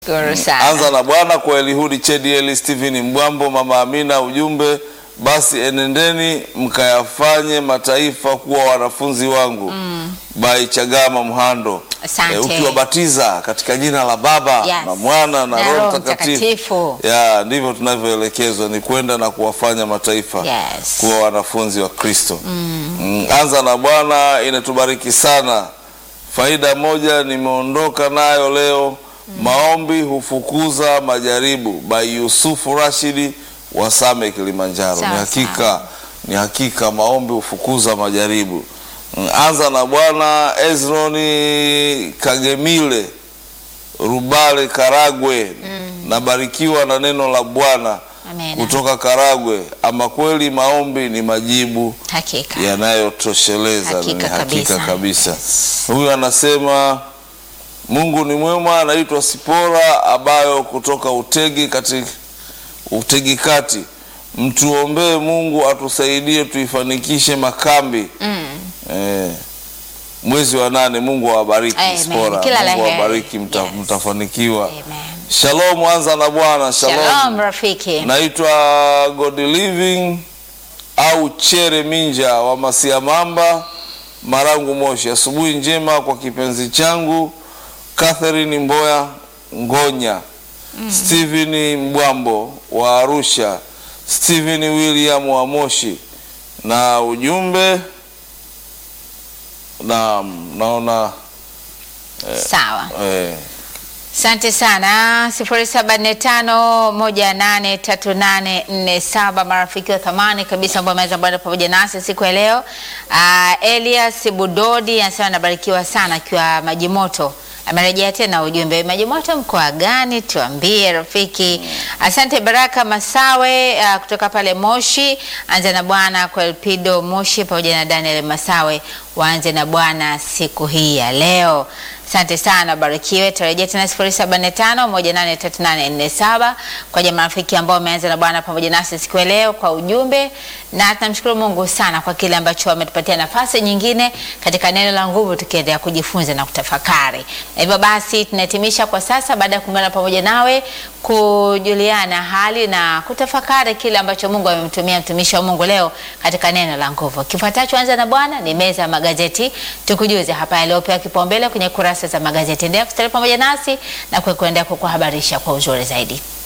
Shukuru sana. Anza na Bwana kwa Elihudi Chedieli, Stephen Mbwambo, Mama Amina. Ujumbe basi, enendeni mkayafanye mataifa kuwa wanafunzi wangu. By Chagama Mhando. Asante. ukiwabatiza katika jina la Baba Yes. na Mwana na, Na Roho Roho Mtakatifu, Mtakatifu. ya ndivyo tunavyoelekezwa, ni kwenda na kuwafanya mataifa Yes. kuwa wanafunzi wa Kristo. Mm, Anza na Bwana inatubariki sana. Faida moja nimeondoka nayo leo, maombi hufukuza majaribu, by Yusufu Rashidi wa Same Kilimanjaro. Sawa, Ni hakika, ni hakika maombi hufukuza majaribu. Mm, Anza na Bwana Ezroni Kagemile Rubale Karagwe, nabarikiwa na neno la Bwana Amen. kutoka Karagwe. Ama kweli maombi ni majibu Hakika. yanayotosheleza Hakika ni hakika kabisa. kabisa. Huyu anasema Mungu ni mwema. Anaitwa Sipora Abayo kutoka Utegi kati Utegi kati. Mtuombee Mungu atusaidie tuifanikishe makambi Mm. eh, mwezi wa nane. Mungu awabariki Amen. Sipora, Kila la Mungu heri. awabariki, mta, Yes. mtafanikiwa. Amen. Shalom, anza na Bwana. Shalom rafiki. Naitwa God Living au Chere Minja wa Masiamamba, Marangu, Moshi. Asubuhi njema kwa kipenzi changu Catherine Mboya Ngonya, Stephen Mbwambo wa Arusha, Stephen William wa Moshi, na ujumbe na naona Sawa. eh, Asante sana. sifuri saba nne tano moja nane tatu nane nne saba marafiki wa thamani kabisa ambao wameweza bwana pamoja nasi siku ya leo. Uh, Elias Budodi anasema anabarikiwa sana akiwa Maji Moto. Amerejea tena ujumbe Maji Moto mkoa gani? Tuambie rafiki. Asante Baraka Masawe uh, kutoka pale Moshi. Anza na Bwana kwa Elpido Moshi pamoja na Daniel Masawe, waanze na Bwana siku hii ya leo. Asante sana, barikiwe. Tarejea tena 0745183847 kwa jamaa marafiki ambao wameanza na Bwana pamoja nasi siku ya leo kwa ujumbe, na tunamshukuru Mungu sana kwa kile ambacho ametupatia nafasi nyingine katika neno la nguvu, tukiendelea kujifunza na kutafakari. Na hivyo basi tunahitimisha kwa sasa, baada ya kuungana pamoja nawe kujuliana hali na kutafakari kile ambacho Mungu amemtumia mtumishi wa Mungu leo katika neno la nguvu. Kifuatacho anza na Bwana ni meza ya magazeti, tukujuze hapa yaliyopewa kipaumbele kwenye kurasa za magazeti. Endelea kustarehe pamoja nasi na kuendelea kukuhabarisha kwa uzuri zaidi.